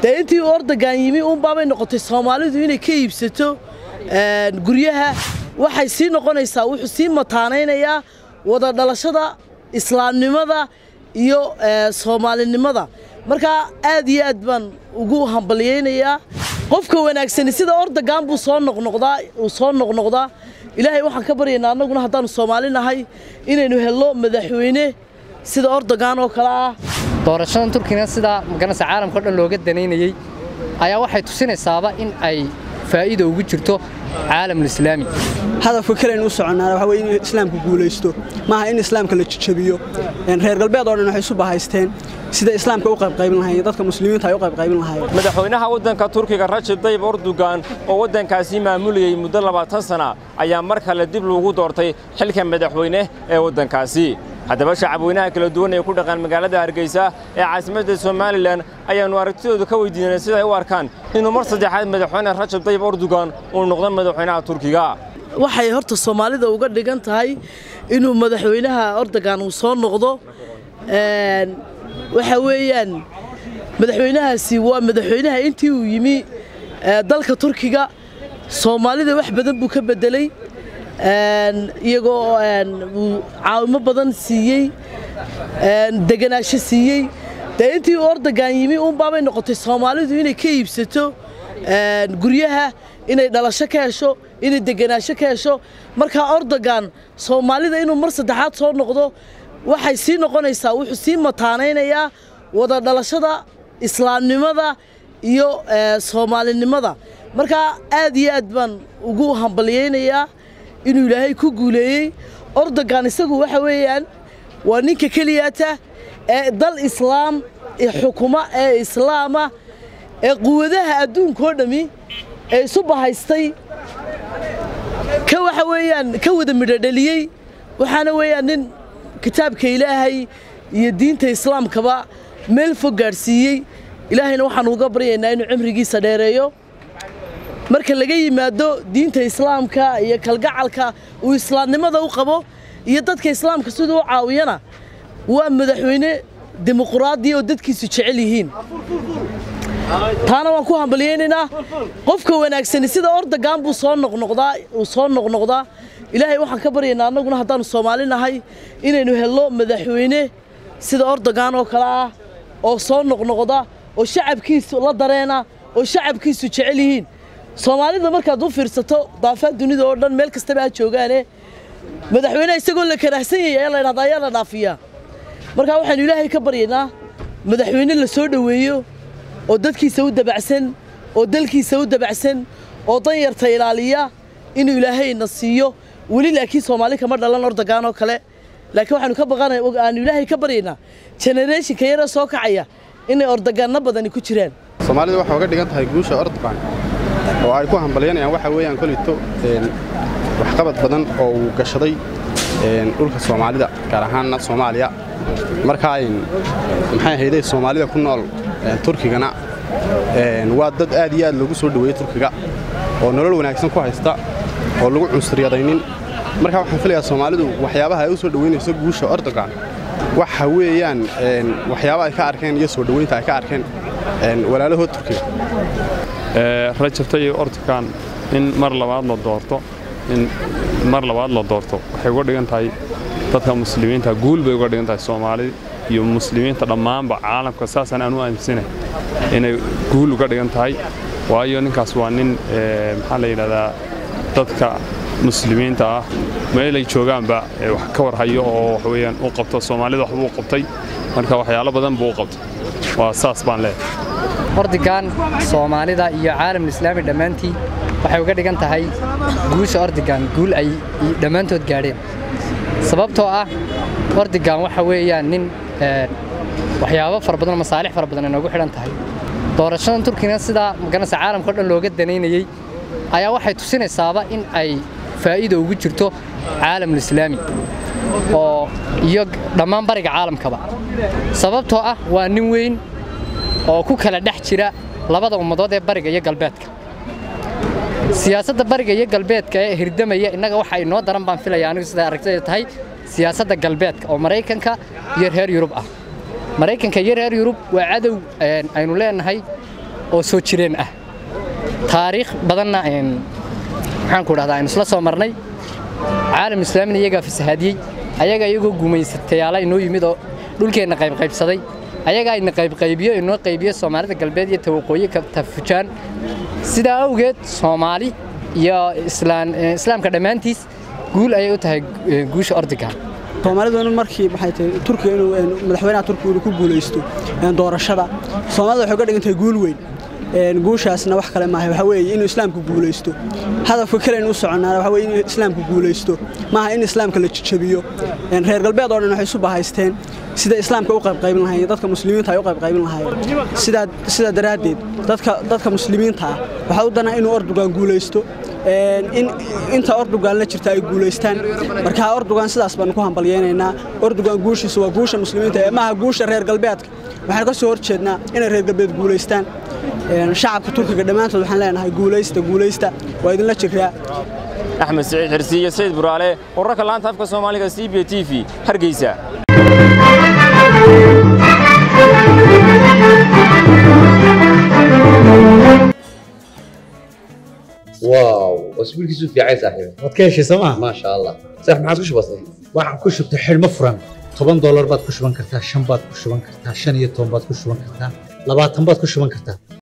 dee intii uu ordagan yimi uunbaabay noqotay soomaalidu inay ka iibsato guryaha waxay sii noqonaysaa wuxuu sii mataanaynayaa wada dhalashada islaamnimada iyo soomaalinimada markaa aad iyo aad baan ugu hambalyaynayaa qofka wanaagsani sida ordagan buu soo noqnoqdaa uu soo noqnoqdaa ilaahay waxaan ka baryaynaa annaguna haddaannu soomaali nahay inaynu helno madaxweyne sida ordagan oo kale ah doorashadan turkina sidaa maganaysa caalamka o dhan looga danaynayey ayaa waxay tusinaysaaba in ay faa'iida ugu jirto caalamulislaami hadafka kaleaynu u soconnaana waxa weye in islaamku guulaysto maaha in islaamka la jajabiyo reer galbeed oo dhan waxay isu bahaysteen sida islaamka u qaybqaybin lahayen dadka muslimiinta ay u qaybqaybin lahaayeen madaxweynaha waddanka turkiga rajab tayyib erdogan oo waddankaasi maamulayey muddo labaatan sana ayaa mar kale dib loogu doortay xilka madaxweyne ee waddankaasi haddaba shacabweynaha kala duwan ee ku dhaqan magaalada hargeysa ee caasimadda somalilan ayaannu aragtidooda ka weydiinay siday u arkaan inuu mar saddexaad madaxweyne rajab tayyib erdogan uu noqdo madaxweynaha turkiga waxay horta soomaalida uga dhigan tahay inuu madaxweynaha ordogan uu soo noqdo waxa weeyaan madaxweynahaasi waa madaxweynaha intii uu yimi dalka turkiga soomaalida wax badan buu ka beddeley iyagoo uu caawimo badan siiyey deganaansho siiyey dee intii uu ordogan yimi uunbaabay noqotay soomaalidu inay ka iibsato guryaha inay dhalasho ka hesho inay deganaansho ka hesho markaa ordogan soomaalida inuu mar saddexaad soo noqdo waxay sii noqonaysaa wuxuu sii mataanaynayaa wada dhalashada islaamnimada iyo soomaalinimada markaa aad iyo aad baan ugu hambalyaynayaa inuu ilaahay ku guuleeyey ordogan isagu waxa weeyaan waa ninka keliyaata ee dal islaam xukuma ee islaama ee quwadaha adduunkao dhammi ee isu bahaystay ka waxa weeyaan ka wada midhodheliyey waxaana weeyaan nin kitaabka ilaahay iyo diinta islaamkaba meel fog gaadhsiiyey ilaahayna waxaan uga baryaynaa inuu cimrigiisa dheereeyo marka laga yimaado diinta islaamka iyo kalgacalka uu islaamnimada u qabo iyo dadka islaamka siduu u caawiyana waa madaxweyne dimuquraadi oo dadkiisu jecel yihiin taana waan ku hambalyaynaynaa qofka wanaagsani sida ordogan buu soo noqnoqdaa uu soo noqnoqdaa ilaahay waxaan ka baryaynaa annaguna haddaannu soomaali nahay inaynu helno madaxweyne sida ordogan oo kale ah oo soo noqnoqda oo shacabkiisu la dareena oo shacabkiisu jecel yihiin soomaalida markaad u fiirsato daafaad dunida oo dhan meel kastaba ha joogaane madaxweyneha isagoo la karaahsan yahay ayaa la ydhahdaa ayaa la dhaafiyaa markaa waxaynu ilaahay ka baryaynaa madaxweyne la soo dhoweeyo oo dadkiisa u dabacsan oo dalkiisa u dabacsan oo danyarta ilaaliya inuu ilaahayna siiyo weli laakiin soomaali kama dhalan ordogan oo kale laakiin waxaanu ka baqanay aanu ilaahay ka baryaynaa genereeshinka yaree soo kacaya inay ordoganno badani ku jiraan soomaalida waxay uga dhigan tahay guusha ordogan oo ay ku hambalyanayaan waxa weeyaan kolito waxqabad badan oo uu gashaday dhulka soomaalida gaar ahaanna soomaaliya markaa maxay ahayday soomaalida ku nool turkigana waa dad aad iyo aad loogu soo dhoweeyey turkiga oo nolol wanaagsan ku haysta oo lagu cunsuryadaynin markaa waxaan filayaa soomaalidu waxyaabaha ay u soo dhoweynayso guusha ordogan waxa weeyaan waxyaaba ay ka arkeen iyo soo dhoweynta ay ka arkeen walaalahood turkiga rajab tayyib ordogan in mar labaad la doorto in mar labaad la doorto waxay uga dhigan tahay dadka muslimiinta guul bay uga dhigan tahay soomaalida iyo muslimiinta dhammaanba caalamka saasaan aan u aaminsanahay inay guul uga dhigan tahay waayo ninkaas waa nin maxaa la yidhahdaa dadka muslimiinta ah meelay joogaanba wax ka warhayo oo waxweeyaan u qabto soomaalida waxbuu qabtay marka waxyaalo badan buu u qabtay waa saas baan leeyahay ordigan soomaalida iyo caalamulislaami dhammaantii waxay uga dhigan tahay guusha ordigan guul ay dhammaantood gaadheen sababtoo ah ordigan waxa weeyaan nin waxyaabo fara badan masaalix fara badan ay noogu xidhan tahay doorashadan turkina sidaa maganaysa caalamka o dhan looga danaynayey ayaa waxay tusinaysaaba in ay faa'iida ugu jirto caalamulislaami oo iyo dhammaan bariga caalamkaba sababtoo ah waa nin weyn oo ku kala dhex jira labada ummadood ee bariga iyo galbeedka siyaasadda bariga iyo galbeedka ee hirdamaya innaga waxa inoo daran baan filaya anigu siday aragtida tahay siyaasadda galbeedka oo maraykanka iyo reer yurub ah maraykanka iyo reer yurub waa cadow aynu leenahay oo soo jireen ah taariikh badanna maxaan ku dhahdaa aynu isla soo marnay caalam islaamina iyagaa fasahaadiyey ayagaa iyagoo gumaysatayaala inoo yimid oo dhulkeenna qaybqaybsaday ayagaa ina qaybqaybiyo inoo qaybiyo soomaalida galbeed iyo tawaqooyi ka tafujaan sidaa awgeed soomaali iyo islaamka dhammaantiis guul ayay u tahay guusha ordigan soomaalidu markii maxay tahay turkiga inuu madaxweynaha turkiga inuu ku guulaysto doorashada soomaalida waxay uga dhigan tahay guul weyn guushaasna wax kale maaha waxa weeye inuu islaamku guulaysto hadafka kale inuu soconaana waxa weeye inuu islaamku guulaysto maaha in islaamka la jajabiyo reer galbeed oo dhan waxay isu bahaysteen sida islaamka u qaybqaybin lahaayeen dadka muslimiinta ay u qaybqaybin lahaayeen sidaa sidaa daraaddeed dadka dadka muslimiinta ah waxaa u danaa inuu ordugan guulaysto in inta ordugan la jirta ay guulaystaan marka ordugan sidaas baanu ku hambalyeynaynaa ordugan guushiisu waa guusha muslimiinta ee maaha guusha reer galbeedka waxaan ka soo horjeednaa inay reer galbeed guulaystaan shacabka turkiga dhammaantood waxaan leenahay guulaysta guulaysta waa idinla jiraa axmed siciid xirsi iyo sayid buraale wararka laanta afka soomaaliga c b t v hargeysa واو اسبوع كيسو في عايز صاحبي waad ka heshay sooma ما شاء الله صح ما عادش بسيط waxaan ku shubtay xidhmo furan toban doolar baad ku shuban kartaa shan baad ku shuban kartaa shan iyo toban baad ku shuban kartaa labaatan baad ku shuban kartaa